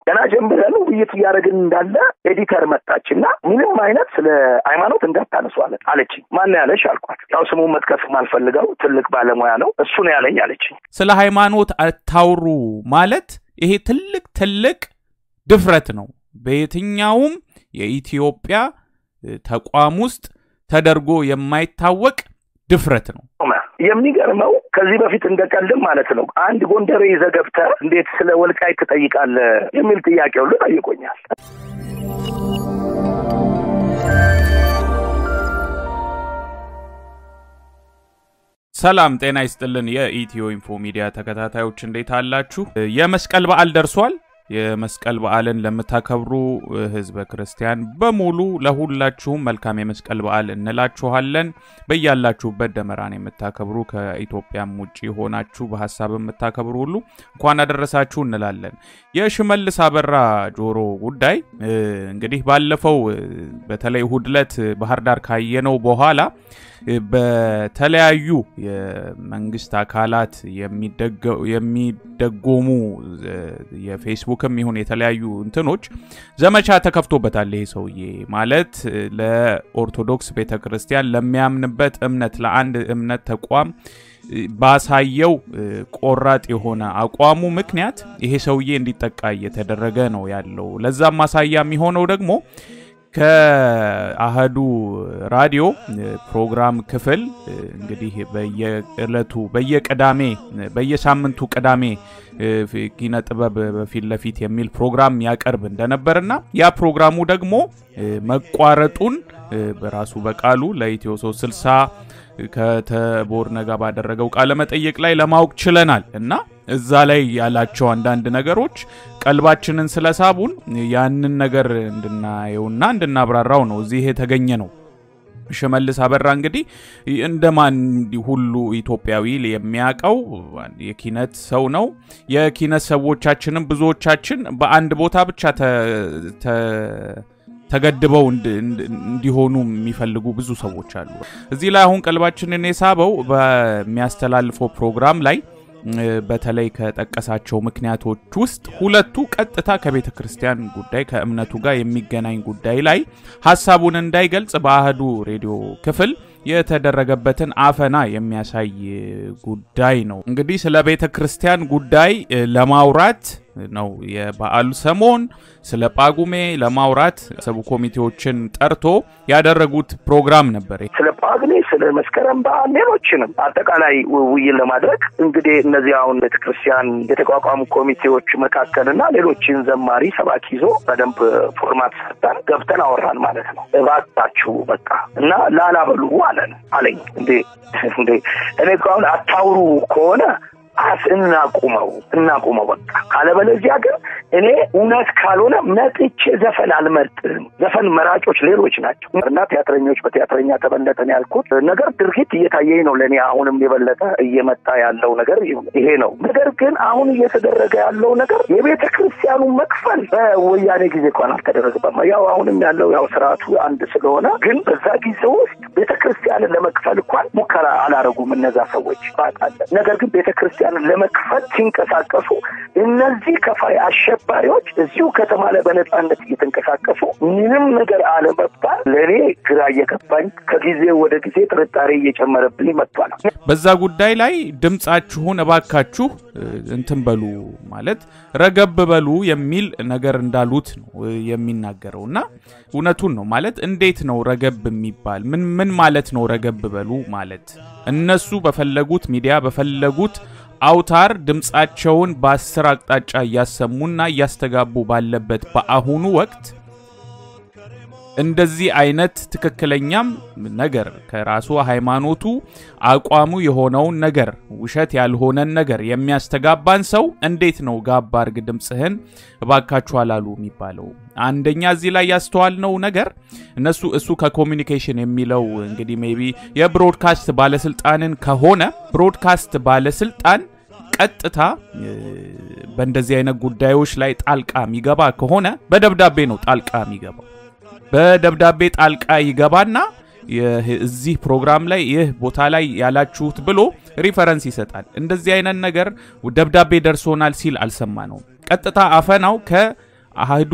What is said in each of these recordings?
ገና ጀምረን ውይይት እያደረግን እንዳለ ኤዲተር መጣች እና ምንም አይነት ስለ ሃይማኖት እንዳታነሱ አለ አለችኝ። ማን ያለሽ አልኳት። ያው ስሙን መጥቀስ የማልፈልገው ትልቅ ባለሙያ ነው እሱ ነው ያለኝ አለችኝ። ስለ ሃይማኖት አታውሩ ማለት ይሄ ትልቅ ትልቅ ድፍረት ነው። በየትኛውም የኢትዮጵያ ተቋም ውስጥ ተደርጎ የማይታወቅ ድፍረት ነው። የሚገርመው ከዚህ በፊት እንደ ቀልድም ማለት ነው አንድ ጎንደሬ ይዘህ ገብተህ እንዴት ስለ ወልቃይት ትጠይቃለህ የሚል ጥያቄ ሁሉ ጠይቆኛል። ሰላም ጤና ይስጥልን። የኢትዮ ኢንፎ ሚዲያ ተከታታዮች እንዴት አላችሁ? የመስቀል በዓል ደርሷል። የመስቀል በዓልን ለምታከብሩ ሕዝበ ክርስቲያን በሙሉ ለሁላችሁም መልካም የመስቀል በዓል እንላችኋለን። በያላችሁበት ደመራን የምታከብሩ ከኢትዮጵያም ውጭ ሆናችሁ በሀሳብ የምታከብሩ ሁሉ እንኳን አደረሳችሁ እንላለን። የሽመልስ አበራ ጆሮ ጉዳይ እንግዲህ ባለፈው በተለይ እሁድ ዕለት ባህር ዳር ካየነው በኋላ በተለያዩ የመንግስት አካላት የሚደጎሙ የፌስቡክም ይሁን የተለያዩ እንትኖች ዘመቻ ተከፍቶበታል። ይሄ ሰውዬ ማለት ለኦርቶዶክስ ቤተ ክርስቲያን ለሚያምንበት እምነት ለአንድ እምነት ተቋም ባሳየው ቆራጥ የሆነ አቋሙ ምክንያት ይሄ ሰውዬ እንዲጠቃ እየተደረገ ነው ያለው። ለዛም ማሳያ የሚሆነው ደግሞ ከአህዱ ራዲዮ ፕሮግራም ክፍል እንግዲህ በየዕለቱ በየቅዳሜ በየሳምንቱ ቅዳሜ ኪነ ጥበብ በፊት ለፊት የሚል ፕሮግራም ያቀርብ እንደነበርና ያ ፕሮግራሙ ደግሞ መቋረጡን በራሱ በቃሉ ለኢትዮ 360 ከተቦርነ ጋር ባደረገው ቃለ መጠይቅ ላይ ለማወቅ ችለናል እና እዛ ላይ ያላቸው አንዳንድ ነገሮች ቀልባችንን ስለሳቡን ያንን ነገር እንድናየውና እንድናብራራው ነው እዚህ የተገኘ ነው። ሽመልስ አበራ እንግዲህ እንደማን ሁሉ ኢትዮጵያዊ የሚያውቀው የኪነት ሰው ነው። የኪነት ሰዎቻችንም ብዙዎቻችን በአንድ ቦታ ብቻ ተገድበው እንዲሆኑ የሚፈልጉ ብዙ ሰዎች አሉ። እዚህ ላይ አሁን ቀልባችንን የሳበው በሚያስተላልፈው ፕሮግራም ላይ በተለይ ከጠቀሳቸው ምክንያቶች ውስጥ ሁለቱ ቀጥታ ከቤተ ክርስቲያን ጉዳይ ከእምነቱ ጋር የሚገናኝ ጉዳይ ላይ ሀሳቡን እንዳይገልጽ በአህዱ ሬዲዮ ክፍል የተደረገበትን አፈና የሚያሳይ ጉዳይ ነው። እንግዲህ ስለ ቤተ ክርስቲያን ጉዳይ ለማውራት ነው የበዓሉ ሰሞን ስለ ጳጉሜ ለማውራት ሰቡ ኮሚቴዎችን ጠርቶ ያደረጉት ፕሮግራም ነበር። ስለ ጳጉሜ፣ ስለ መስከረም በዓል፣ ሌሎችንም አጠቃላይ ውይይት ለማድረግ እንግዲህ እነዚህ አሁን ቤተክርስቲያን የተቋቋሙ ኮሚቴዎች መካከልና ሌሎችን ዘማሪ ሰባኪ ይዞ በደንብ ፎርማት ሰጠን ገብተን አወራን ማለት ነው። እባካችሁ በቃ እና ላላበሉ አለን አለኝ። እንዴ እንዴ እኔ እኮ አሁን አታውሩ ከሆነ አስ እናቁመው እናቁመው በቃ ካለበለዚያ ግን እኔ እውነት ካልሆነ መጥቼ ዘፈን አልመርጥም። ዘፈን መራጮች ሌሎች ናቸው እና ቲያትረኞች በቲያትረኛ ተበለጠን ያልኩት ነገር ድርጊት እየታየኝ ነው። ለእኔ አሁንም የበለጠ እየመጣ ያለው ነገር ይሄ ነው። ነገር ግን አሁን እየተደረገ ያለው ነገር የቤተ ክርስቲያኑ መክፈል በወያኔ ጊዜ እንኳን አልተደረገም። ያው አሁንም ያለው ያው ስርዓቱ አንድ ስለሆነ ግን በዛ ጊዜ ውስጥ ቤተ ክርስቲያንን ለመክፈል እንኳን ሙከራ አላረጉም እነዛ ሰዎች ባጣለ ነገር ግን ቤተ ክርስቲያን ለመክፈል ሲንቀሳቀሱ እነዚህ ከፋይ አሸባሪዎች እዚሁ ከተማ ላይ በነጻነት እየተንቀሳቀሱ ምንም ነገር አለመባል ለእኔ ግራ እየገባኝ ከጊዜ ወደ ጊዜ ጥርጣሬ እየጨመረብኝ መጥቷል። በዛ ጉዳይ ላይ ድምፃችሁን እባካችሁ እንትን በሉ ማለት ረገብ በሉ የሚል ነገር እንዳሉት ነው የሚናገረው እና እውነቱን ነው ማለት እንዴት ነው ረገብ የሚባል ምን ምን ማለት ነው ረገብ በሉ ማለት እነሱ በፈለጉት ሚዲያ በፈለጉት አውታር ድምፃቸውን በአስር አቅጣጫ እያሰሙና እያስተጋቡ ባለበት በአሁኑ ወቅት እንደዚህ አይነት ትክክለኛም ነገር ከራሱ ሃይማኖቱ አቋሙ የሆነውን ነገር ውሸት ያልሆነን ነገር የሚያስተጋባን ሰው እንዴት ነው ጋባ አርግ ድምፅህን እባካችሁ አላሉ የሚባለው? አንደኛ እዚህ ላይ ያስተዋልነው ነገር እነሱ እሱ ከኮሚኒኬሽን የሚለው እንግዲህ ሜይ ቢ የብሮድካስት ባለስልጣንን ከሆነ ብሮድካስት ባለስልጣን ቀጥታ በእንደዚህ አይነት ጉዳዮች ላይ ጣልቃ የሚገባ ከሆነ በደብዳቤ ነው ጣልቃ የሚገባው። በደብዳቤ ጣልቃ ይገባና እዚህ ፕሮግራም ላይ ይህ ቦታ ላይ ያላችሁት ብሎ ሪፈረንስ ይሰጣል። እንደዚህ አይነት ነገር ደብዳቤ ደርሶናል ሲል አልሰማ ነው። ቀጥታ አፈናው ከ አህዱ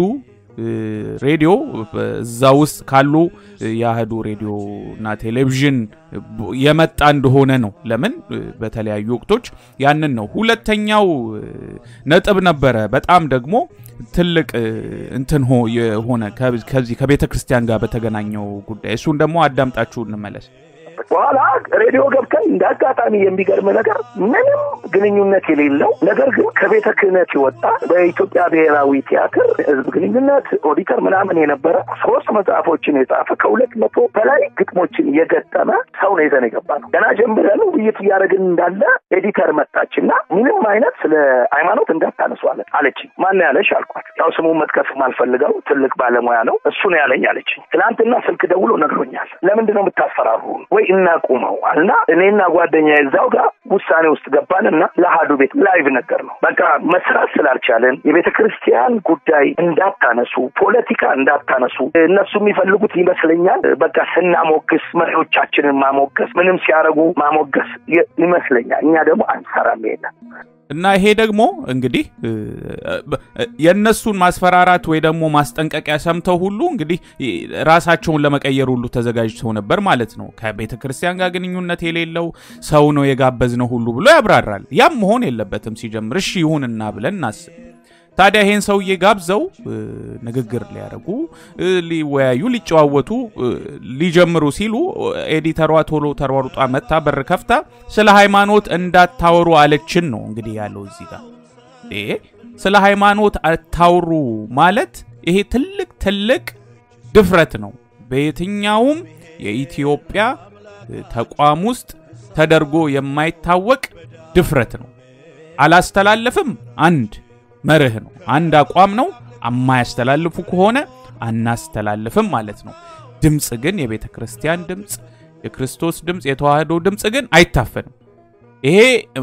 ሬዲዮ እዛ ውስጥ ካሉ የአህዱ ሬዲዮ እና ቴሌቪዥን የመጣ እንደሆነ ነው። ለምን በተለያዩ ወቅቶች ያንን ነው። ሁለተኛው ነጥብ ነበረ። በጣም ደግሞ ትልቅ እንትን የሆነ ከዚህ ከቤተ ክርስቲያን ጋር በተገናኘው ጉዳይ እሱን ደግሞ አዳምጣችሁ እንመለስ። በኋላ ሬዲዮ ገብተን እንደ አጋጣሚ የሚገርም ነገር ምንም ግንኙነት የሌለው ነገር ግን ከቤተ ክህነት የወጣ በኢትዮጵያ ብሔራዊ ቲያትር ሕዝብ ግንኙነት ኦዲተር ምናምን የነበረ ሶስት መጽሐፎችን የጻፈ ከሁለት መቶ በላይ ግጥሞችን የገጠመ ሰው ነው ይዘን የገባ ነው። ገና ጀምረን ውይይት እያደረግን እንዳለ ኤዲተር መጣች እና ምንም አይነት ስለ ሃይማኖት እንዳታነሱ አለ አለች። ማን ያለሽ አልኳት። ያው ስሙን መጥቀስ ማልፈልገው ትልቅ ባለሙያ ነው እሱ ነው ያለኝ አለች። ትናንትና ስልክ ደውሎ ነግሮኛል። ለምንድን ነው የምታስፈራሩ ወይ እናቁመው እና እኔና ጓደኛ እዛው ጋር ውሳኔ ውስጥ ገባንና ለአሀዱ ቤት ላይቭ ነገር ነው በቃ መስራት ስላልቻለን የቤተ ክርስቲያን ጉዳይ እንዳታነሱ፣ ፖለቲካ እንዳታነሱ እነሱ የሚፈልጉት ይመስለኛል። በቃ ስናሞግስ መሪዎቻችንን ማሞገስ፣ ምንም ሲያደርጉ ማሞገስ ይመስለኛል። እኛ ደግሞ አንሰራም የለም እና ይሄ ደግሞ እንግዲህ የእነሱን ማስፈራራት ወይ ደግሞ ማስጠንቀቂያ ሰምተው ሁሉ እንግዲህ ራሳቸውን ለመቀየር ሁሉ ተዘጋጅተው ነበር ማለት ነው። ከቤተ ክርስቲያን ጋር ግንኙነት የሌለው ሰው ነው የጋበዝነው ሁሉ ብሎ ያብራራል። ያም መሆን የለበትም ሲጀምር። እሺ ይሁንና ብለን እናስብ። ታዲያ ይሄን ሰውዬ ጋብዘው ንግግር ሊያደርጉ ሊወያዩ፣ ሊጨዋወቱ ሊጀምሩ ሲሉ ኤዲተሯ ቶሎ ተሯሩጣ መታ በር ከፍታ ስለ ሃይማኖት እንዳታወሩ አለችን ነው እንግዲህ ያለው እዚህ ጋር። ስለ ሃይማኖት አታውሩ ማለት ይሄ ትልቅ ትልቅ ድፍረት ነው። በየትኛውም የኢትዮጵያ ተቋም ውስጥ ተደርጎ የማይታወቅ ድፍረት ነው። አላስተላለፍም አንድ መርህ ነው። አንድ አቋም ነው። የማያስተላልፉ ከሆነ አናስተላልፍም ማለት ነው። ድምፅ ግን የቤተ ክርስቲያን ድምፅ፣ የክርስቶስ ድምፅ፣ የተዋህዶ ድምፅ ግን አይታፈንም። ይሄ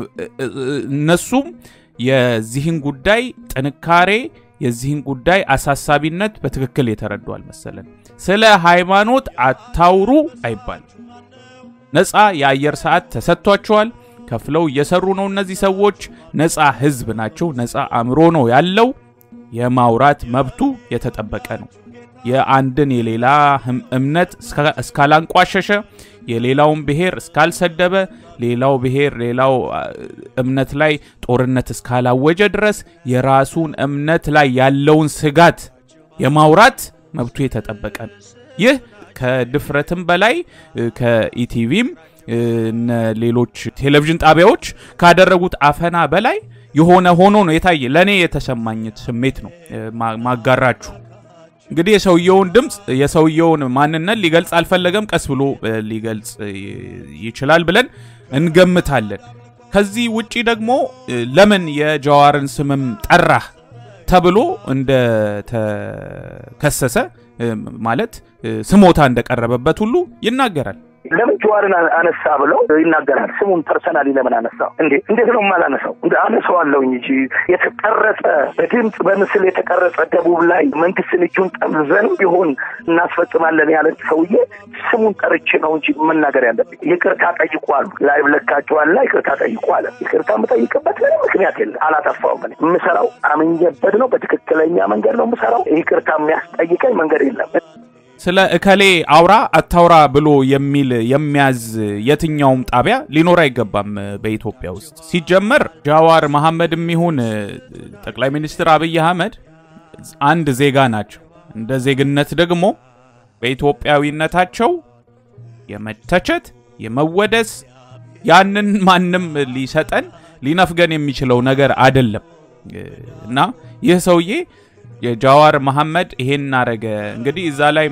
እነሱም የዚህን ጉዳይ ጥንካሬ የዚህን ጉዳይ አሳሳቢነት በትክክል የተረዱ አልመሰለን። ስለ ሃይማኖት አታውሩ አይባልም። ነፃ የአየር ሰዓት ተሰጥቷቸዋል። ከፍለው እየሰሩ ነው። እነዚህ ሰዎች ነፃ ህዝብ ናቸው። ነፃ አእምሮ ነው ያለው። የማውራት መብቱ የተጠበቀ ነው። የአንድን የሌላ እምነት እስካላንቋሸሸ፣ የሌላውን ብሔር እስካልሰደበ፣ ሌላው ብሔር ሌላው እምነት ላይ ጦርነት እስካላወጀ ድረስ የራሱን እምነት ላይ ያለውን ስጋት የማውራት መብቱ የተጠበቀ ነው። ይህ ከድፍረትም በላይ ከኢቲቪም እነ ሌሎች ቴሌቪዥን ጣቢያዎች ካደረጉት አፈና በላይ የሆነ ሆኖ ነው የታየ። ለእኔ የተሰማኝ ስሜት ነው ማጋራችሁ። እንግዲህ የሰውየውን ድምፅ የሰውየውን ማንነት ሊገልጽ አልፈለገም። ቀስ ብሎ ሊገልጽ ይችላል ብለን እንገምታለን። ከዚህ ውጪ ደግሞ ለምን የጀዋርን ስምም ጠራህ ተብሎ እንደተከሰሰ ማለት ስሞታ እንደቀረበበት ሁሉ ይናገራል። ለምን ጀዋርን አነሳ ብለው ይናገራል። ስሙን ፐርሰናሊ ለምን አነሳው? እንዴ እንዴት ነው የማላነሳው? እንደ አነሳዋለሁኝ እንጂ የተቀረጸ በድምፅ በምስል የተቀረጸ ደቡብ ላይ መንግስትን እጁን ጠምዘን ቢሆን እናስፈጽማለን ያለ ሰውዬ ስሙን ጠርቼ ነው እንጂ መናገር ያለብኝ። ይቅርታ ጠይቋል። ላይ ለካቸዋልና ይቅርታ ጠይቋል። ይቅርታ የምጠይቅበት ምንም ምክንያት የለም። አላጠፋውም። እኔ የምሰራው አምኜበት ነው። በትክክለኛ መንገድ ነው የምሰራው። ይቅርታ የሚያስጠይቀኝ መንገድ የለም። ስለ እከሌ አውራ አታውራ ብሎ የሚል የሚያዝ የትኛውም ጣቢያ ሊኖር አይገባም በኢትዮጵያ ውስጥ። ሲጀመር ጃዋር መሐመድ የሚሆን ጠቅላይ ሚኒስትር አብይ አህመድ አንድ ዜጋ ናቸው። እንደ ዜግነት ደግሞ በኢትዮጵያዊነታቸው የመተቸት የመወደስ ያንን ማንም ሊሰጠን ሊነፍገን የሚችለው ነገር አይደለም እና ይህ ሰውዬ የጃዋር መሐመድ ይሄን አረገ እንግዲህ እዛ ላይ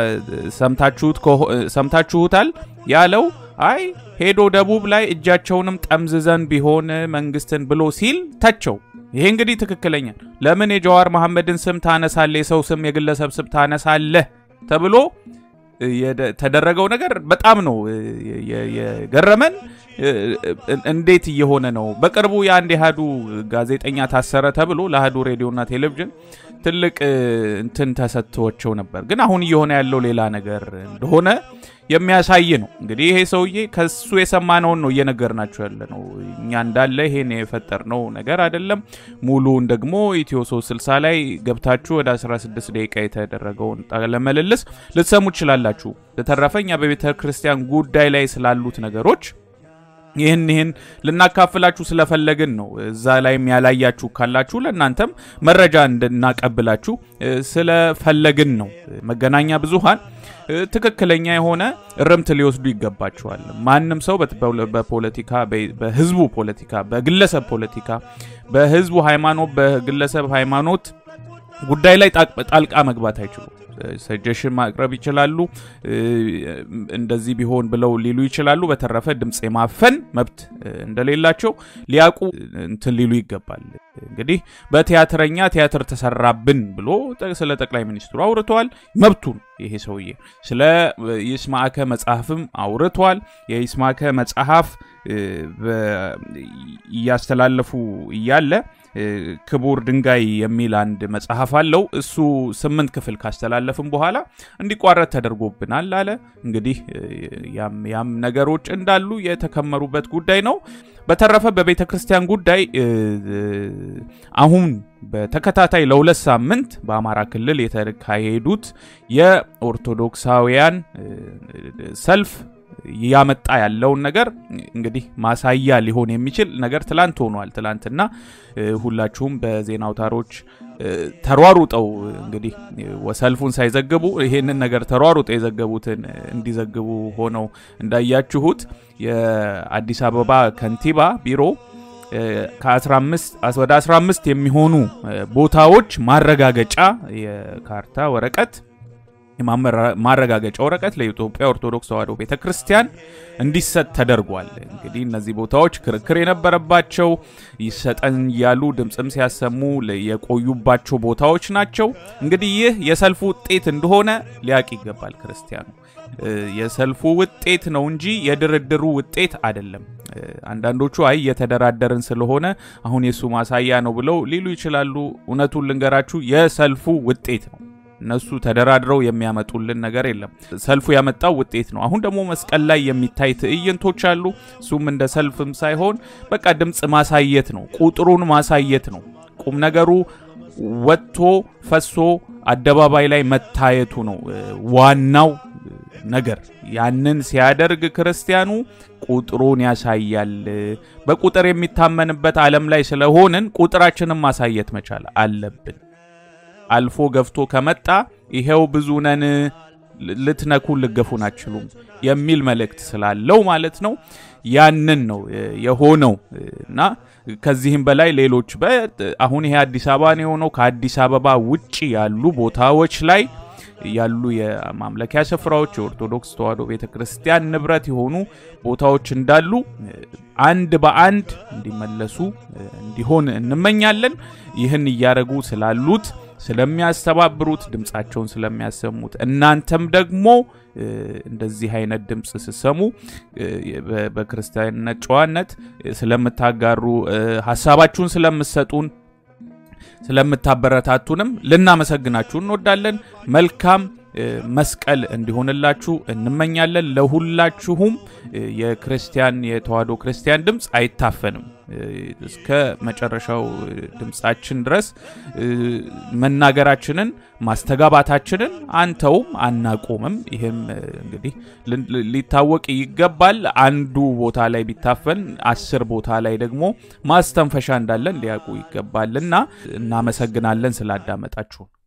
ሰምታችሁታል ያለው አይ ሄዶ ደቡብ ላይ እጃቸውንም ጠምዝዘን ቢሆን መንግስትን ብሎ ሲል ተቸው። ይሄ እንግዲህ ትክክለኛ ለምን የጃዋር መሐመድን ስም ታነሳለህ? የሰው ስም የግለሰብ ስም ታነሳለህ? ተብሎ የተደረገው ነገር በጣም ነው የገረመን። እንዴት እየሆነ ነው? በቅርቡ የአንድ የአህዱ ጋዜጠኛ ታሰረ ተብሎ ለአህዱ ሬዲዮና ቴሌቪዥን ትልቅ እንትን ተሰጥቷቸው ነበር። ግን አሁን እየሆነ ያለው ሌላ ነገር እንደሆነ የሚያሳይ ነው። እንግዲህ ይሄ ሰውዬ ከሱ የሰማነውን ነው እየነገርናቸው ያለ ነው። እኛ እንዳለ ይሄን የፈጠርነው ነገር አይደለም። ሙሉውን ደግሞ ኢትዮ 360 ላይ ገብታችሁ ወደ 16 ደቂቃ የተደረገውን ቃለ ምልልስ ልትሰሙ ትችላላችሁ። በተረፈ እኛ በቤተ ክርስቲያን ጉዳይ ላይ ስላሉት ነገሮች ይህን ይህን ልናካፍላችሁ ስለፈለግን ነው። እዛ ላይም ያላያችሁ ካላችሁ ለእናንተም መረጃ እንድናቀብላችሁ ስለፈለግን ነው። መገናኛ ብዙሃን ትክክለኛ የሆነ እርምት ሊወስዱ ይገባቸዋል። ማንም ሰው በፖለቲካ በህዝቡ ፖለቲካ፣ በግለሰብ ፖለቲካ፣ በህዝቡ ሃይማኖት፣ በግለሰብ ሃይማኖት ጉዳይ ላይ ጣልቃ መግባት አይችሉም። ሰጀሽን ማቅረብ ይችላሉ። እንደዚህ ቢሆን ብለው ሊሉ ይችላሉ። በተረፈ ድምፅ የማፈን መብት እንደሌላቸው ሊያውቁ እንትን ሊሉ ይገባል። እንግዲህ በቲያትረኛ ቲያትር ተሰራብን ብሎ ስለ ጠቅላይ ሚኒስትሩ አውርተዋል። መብቱን ይሄ ሰውዬ ስለ ይስማዕከ መጽሐፍም አውርተዋል። የይስማዕከ መጽሐፍ እያስተላለፉ እያለ ክቡር ድንጋይ የሚል አንድ መጽሐፍ አለው። እሱ ስምንት ክፍል ካስተላለፍም በኋላ እንዲቋረጥ ተደርጎብናል አለ። እንግዲህ ያም ነገሮች እንዳሉ የተከመሩበት ጉዳይ ነው። በተረፈ በቤተ ክርስቲያን ጉዳይ አሁን በተከታታይ ለሁለት ሳምንት በአማራ ክልል የተካሄዱት የኦርቶዶክሳውያን ሰልፍ ያመጣ ያለውን ነገር እንግዲህ ማሳያ ሊሆን የሚችል ነገር ትላንት ሆኗል። ትላንትና ሁላችሁም በዜና አውታሮች ተሯሩጠው እንግዲህ ሰልፉን ሳይዘግቡ ይሄንን ነገር ተሯሩጠው የዘገቡትን እንዲዘግቡ ሆነው እንዳያችሁት የአዲስ አበባ ከንቲባ ቢሮ ከ15 ወደ 15 የሚሆኑ ቦታዎች ማረጋገጫ የካርታ ወረቀት ማረጋገጫ ወረቀት ለኢትዮጵያ ኦርቶዶክስ ተዋሕዶ ቤተ ክርስቲያን እንዲሰጥ ተደርጓል። እንግዲህ እነዚህ ቦታዎች ክርክር የነበረባቸው ይሰጠን እያሉ ድምፅም ሲያሰሙ የቆዩባቸው ቦታዎች ናቸው። እንግዲህ ይህ የሰልፉ ውጤት እንደሆነ ሊያቅ ይገባል ክርስቲያኑ። የሰልፉ ውጤት ነው እንጂ የድርድሩ ውጤት አይደለም። አንዳንዶቹ አይ የተደራደርን ስለሆነ አሁን የእሱ ማሳያ ነው ብለው ሊሉ ይችላሉ። እውነቱን ልንገራችሁ የሰልፉ ውጤት ነው። እነሱ ተደራድረው የሚያመጡልን ነገር የለም። ሰልፉ ያመጣው ውጤት ነው። አሁን ደግሞ መስቀል ላይ የሚታይ ትዕይንቶች አሉ። እሱም እንደ ሰልፍም ሳይሆን በቃ ድምፅ ማሳየት ነው፣ ቁጥሩን ማሳየት ነው። ቁም ነገሩ ወጥቶ ፈሶ አደባባይ ላይ መታየቱ ነው ዋናው ነገር። ያንን ሲያደርግ ክርስቲያኑ ቁጥሩን ያሳያል። በቁጥር የሚታመንበት ዓለም ላይ ስለሆንን ቁጥራችንን ማሳየት መቻል አለብን። አልፎ ገፍቶ ከመጣ ይሄው ብዙ ነን፣ ልትነኩን ልገፉን አችሉም የሚል መልእክት ስላለው ማለት ነው። ያንን ነው የሆነው እና ከዚህም በላይ ሌሎች አሁን ይሄ አዲስ አበባ ነው የሆነው። ከአዲስ አበባ ውጭ ያሉ ቦታዎች ላይ ያሉ የማምለኪያ ስፍራዎች የኦርቶዶክስ ተዋሕዶ ቤተ ክርስቲያን ንብረት የሆኑ ቦታዎች እንዳሉ አንድ በአንድ እንዲመለሱ እንዲሆን እንመኛለን። ይህን እያደረጉ ስላሉት ስለሚያስተባብሩት ድምፃቸውን ስለሚያሰሙት እናንተም ደግሞ እንደዚህ አይነት ድምፅ ስሰሙ በክርስቲያንነት ጨዋነት ስለምታጋሩ ሀሳባችሁን ስለምሰጡን ስለምታበረታቱንም ልናመሰግናችሁ እንወዳለን። መልካም መስቀል እንዲሆንላችሁ እንመኛለን። ለሁላችሁም የክርስቲያን የተዋሕዶ ክርስቲያን ድምፅ አይታፈንም። እስከ መጨረሻው ድምፃችን ድረስ መናገራችንን ማስተጋባታችንን አንተውም አናቆምም። ይህም እንግዲህ ሊታወቅ ይገባል። አንዱ ቦታ ላይ ቢታፈን አስር ቦታ ላይ ደግሞ ማስተንፈሻ እንዳለን ሊያውቁ ይገባልና እናመሰግናለን ስላዳመጣችሁን።